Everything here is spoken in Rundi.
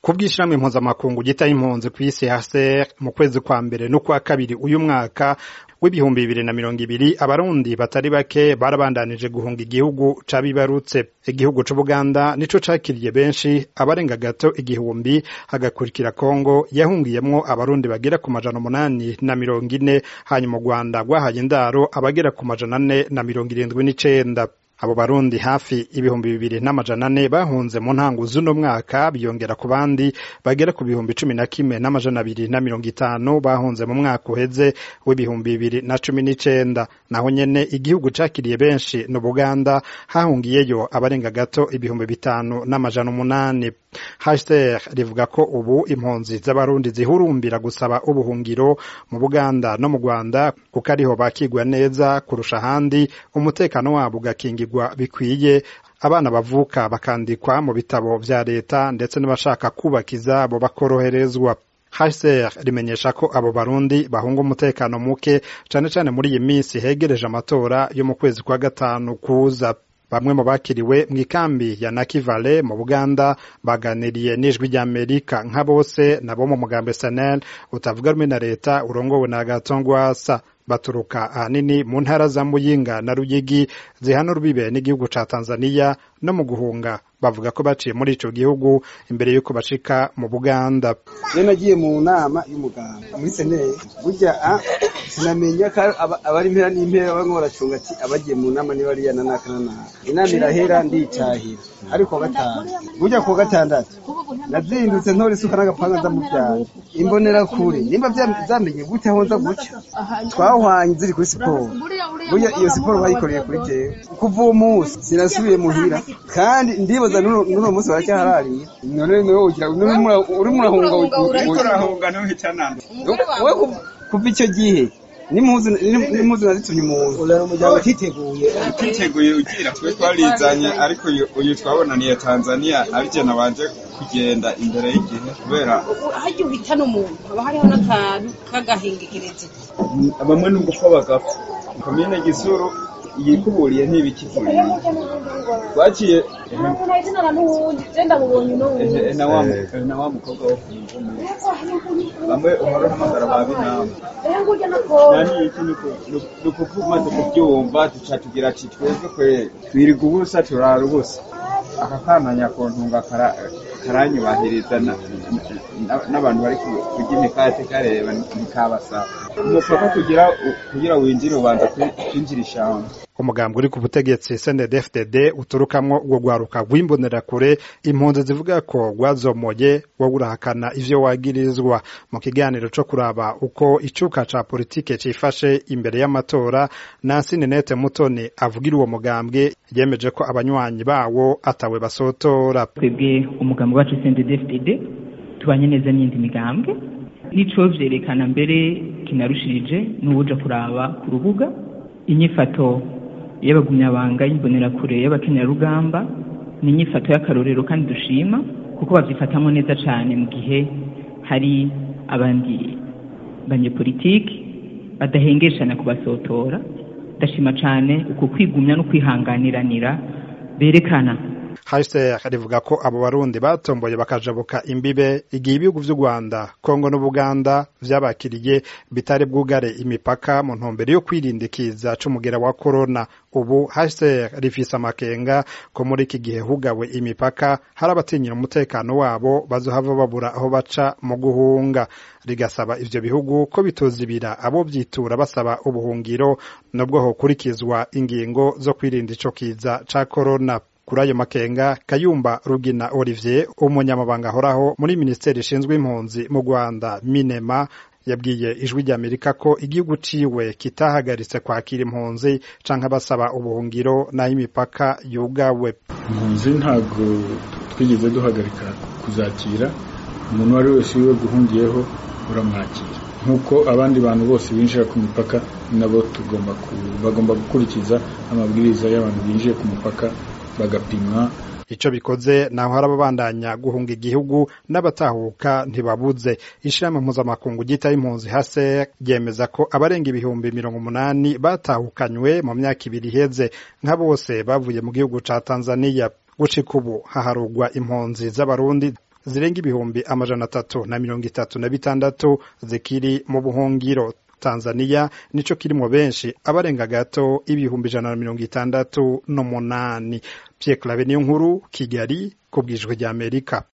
ku bw'ishirahamwe mpuzamakungu gitaye impunzi kw'isi HCR mu kwezi kwa mbere no kwa kabiri uyu mwaka w'ibihumbi bibiri na mirongo ibiri abarundi batari bake barabandanije guhunga igihugu cabibarutse igihugu c'ubuganda nico cakiriye benshi abarenga gato igihumbi hagakurikira kongo yahungiyemwo abarundi bagera ku majana umunani na mirongo ine hanyuma u rwanda rwahaye indaro abagera ku majana ane na mirongo irindwi n'icenda abo barundi hafi ibihumbi bibiri n'amajana ane bahunze mu ntango z'uno mwaka biyongera ku bandi bagera ku bihumbi cumi na kimwe n'amajana abiri na mirongo itanu bahunze mu mwaka uheze w'ibihumbi bibiri na cumi n'icenda naho nyene igihugu cakiriye benshi ni Buganda hahungiyeyo abarenga gato ibihumbi bitanu n'amajana umunani HCR rivuga ko ubu impunzi z'abarundi zihurumbira gusaba ubuhungiro mu Buganda no mu Rwanda kuko ariho bakigwa neza kurusha ahandi umutekano wabo ugakingirwa bikwiye abana bavuka bakandikwa mu bitabo vya leta ndetse n'abashaka kubaka izabo bakoroherezwa HCR rimenyesha ko abo barundi bahunga umutekano muke cane cane muri iyi minsi hegereje amatora yo mu kwezi kwa gatanu kuza bamwe mu bakiriwe mu ikambi ya Nakivale mu Buganda baganiriye n'ijwi ry'Amerika nka bose nabo mu mugambi SNL utavuga rumwe na leta urongowe na Gatongwasa baturuka ahanini mu ntara za Muyinga na Ruyigi zihana urubibe n'igihugu ca Tanzania no mu guhunga bavuga ko baciye muri ico gihugu imbere yuko bashika mu Buganda je nagiye mu nama y'umuganga muri senere burya sinamenya ko abari impera n'impera bamwe baracunga ati abagiye mu nama niba ariya na naka na naka inama irahera nditahira ariko gatanu burya ku gatandatu nazindutse ntora isuka n'agapanga nza mu vyanje imbonera kure nimba zamenye gute aho nza guca twahwanye ziri kuri siporo burya iyo siporo bayikoreye kuri jewe kuva uwo munsi sinasubiye muhira kandi ndibaza n'uno munsi baracyaharariye none niwe ugira uri murahunga urahunga ntuhitanana we kuva icyo gihe n'impuzu nazitumye umuntu urara umuryango utiteguye utiteguye ugira twe twarizanye ariko uyu twabonaniye tanzania arije nabanje kugenda imbere y'igihe kubera harya uhitana umuntu haba hariho n'akantu k'agahingekerezi bamwe n'ugupfa bagapfa komine gisuru yikuburiye ntibikivuriye twaciye na wa mukobwa wo kumuvumera bamwe uhora uhamagara ba binama nani iki ni ukuvuga umaze kubyumva duca tugira ati twebwe kwe twiriga ubusa turara ubusa aka kana nyakontunga karanyubahiriza n'abantu bari kurya imikate kareba ntikabasaba umupaka kugira kugira winjire ubanza kwinjira ishyamba umugambi uri ku butegetsi CNDD-FDD uturukamwo urwo rwaruka rw'imbonerakure impunzi zivuga ko rwazomoye wowe urahakana ivyo wagirizwa mu kiganiro co kuraba uko icuka ca politike cifashe imbere y'amatora Nancy Ninette Mutoni avugira uwo mugambwe yemeje ko abanywanyi bawo atawe basotora twebwe umugambi wacu CNDD-FDD tubanye neza n'indi migambwe nico vyerekana mbere kinarushirije n'uwuja kuraba ku rubuga inyifato y'abagumyabanga y'imbonerakure y'abakenyarugamba ni inyifato y'akarorero kandi dushima kuko babyifatamo neza cyane mu gihe hari abandi banyepolitiki badahengeshana kubasotora ndashima cyane uku kwigumya no kwihanganiranira berekana HCR rivuga ko abo barundi batomboye bakajabuka imbibe igihe ibihugu vy'u Rwanda Kongo n'Ubuganda vyabakiriye bitari bwugare imipaka mu ntumbero yo kwirindikiza c'umugera wa corona ubu HCR rifise amakenga ko muri iki gihe hugawe imipaka hari abatinyira umutekano wabo bazohava babura aho baca mu guhunga rigasaba ivyo bihugu ko bitozibira abo vyitura basaba ubuhungiro nubwo hokurikizwa ingingo zo kwirinda ico kiza ca corona kuri ayo makenga kayumba rugina olivier umunyamabanga ahoraho muri minisiteri ishinzwe impunzi mu rwanda minema yabwiye ijwi ry'amerika ko igihugu ciwe kitahagaritse kwakira impunzi canke abasaba ubuhungiro n'aho imipaka yugawe impunzi ntabwo twigeze duhagarika kuzakira umuntu uwo ari wese wiwe guhungiyeho uramwakira nk'uko abandi bantu bose binjira ku mipaka nabo tugomba bagomba gukurikiza amabwiriza y'abantu binjiye ku mupaka bagapimwa ico bikoze naho hari ababandanya guhunga igihugu n'abatahuka ntibabuze ishirahamwe mpuzamakungu ryita impunzi hase ryemeza ko abarenga ibihumbi mirongo umunani batahukanywe mu myaka ibiri iheze nka bose bavuye mu gihugu ca tanzaniya gushika ubu haharugwa impunzi z'abarundi zirenga ibihumbi amajana atatu na mirongo itatu na bitandatu zikiri mu buhungiro Tanzania nico kirimo benshi abarenga gato ibihumbi ijana na mirongo itandatu n'umunani Pierre Claver niyo nkuru Kigali ku bwijwe ry'Amerika